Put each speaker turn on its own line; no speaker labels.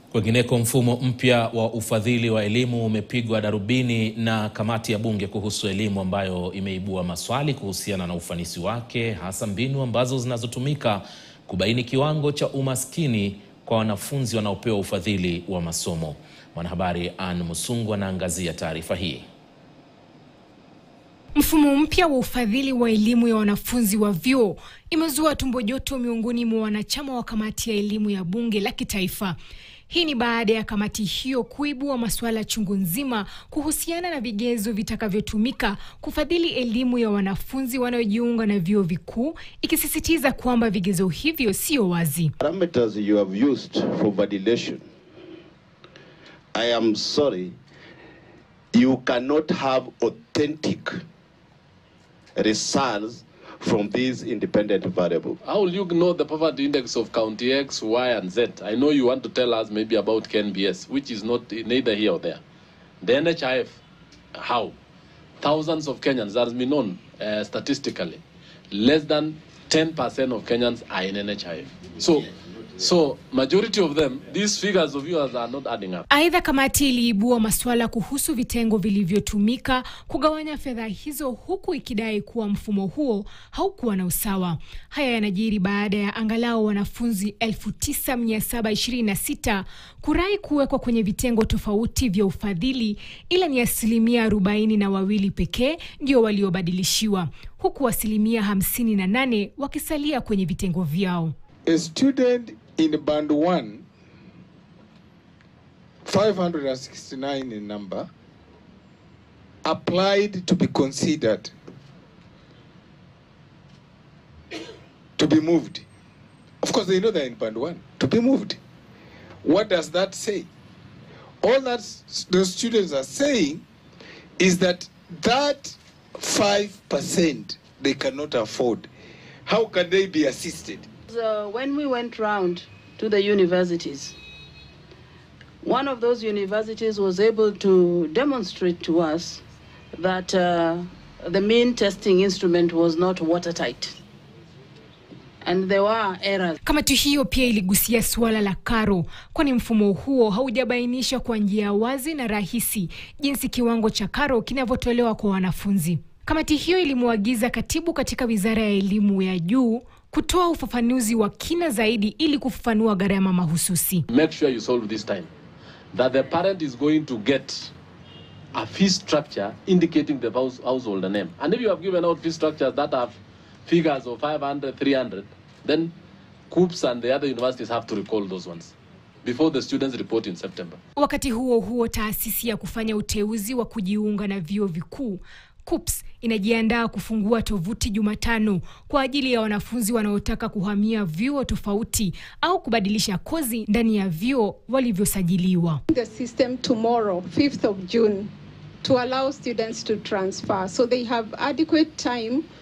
Kwengineko, mfumo mpya wa ufadhili wa elimu umepigwa darubini na kamati ya bunge kuhusu elimu ambayo imeibua maswali kuhusiana na ufanisi wake, hasa mbinu ambazo zinazotumika kubaini kiwango cha umaskini kwa wanafunzi wanaopewa ufadhili wa masomo. Mwanahabari Ann Musungu anaangazia taarifa hii.
Mfumo mpya wa ufadhili wa elimu ya wanafunzi wa vyuo imezua tumbo joto miongoni mwa wanachama wa kamati ya elimu ya bunge la kitaifa. Hii ni baada ya kamati hiyo kuibua masuala chungu nzima kuhusiana na vigezo vitakavyotumika kufadhili elimu ya wanafunzi wanaojiunga na vyuo vikuu, ikisisitiza kwamba vigezo hivyo sio wazi.
Parameters you have used for validation. I am sorry, you cannot have authentic results from these independent variables.
How will you know the poverty index of county X, Y, and Z? I know you want to tell us maybe about KNBS, which is not neither here or there. The NHIF, how? Thousands of Kenyans, that has been known uh, statistically. Less than 10% of Kenyans are in NHIF. So, so majority of them, these figures of yours are not adding up.
Aidha, kamati iliibua masuala kuhusu vitengo vilivyotumika kugawanya fedha hizo huku ikidai kuwa mfumo huo haukuwa na usawa. Haya yanajiri baada ya angalau wanafunzi 9726 kurai kuwekwa kwenye vitengo tofauti vya ufadhili, ila ni asilimia arobaini na wawili pekee ndio waliobadilishiwa, huku asilimia 58 wakisalia kwenye vitengo vyao.
A student in band 1 569 in number applied to be considered to be moved of course they know they're in band 1 to be moved what does that say all that s- those students are saying is that that 5% they cannot afford how can they be assisted
Uh, when we went round to the universities, one of those universities was able to demonstrate to us that uh, the mean testing instrument was not watertight. And there were errors.
Kamati hiyo pia iligusia suala la karo, kwani mfumo huo haujabainisha kwa njia wazi na rahisi jinsi kiwango cha karo kinavyotolewa kwa wanafunzi. Kamati hiyo ilimwagiza katibu katika wizara ya elimu ya juu kutoa ufafanuzi wa kina zaidi ili kufafanua gharama mahususi.
Make sure you solve this time. That the parent is going to get a fee structure indicating the house, household name. And if you have given out fee structures that have figures of 500, 300, then COOPS and the other universities have to recall those ones before the students report in September.
Wakati huo huo, taasisi ya kufanya uteuzi wa kujiunga na vyuo vikuu KUPS inajiandaa kufungua tovuti Jumatano kwa ajili ya wanafunzi wanaotaka kuhamia vyuo tofauti au kubadilisha kozi ndani ya vyuo walivyosajiliwa.
the system tomorrow, 5th of June, to allow students to transfer. So they have adequate time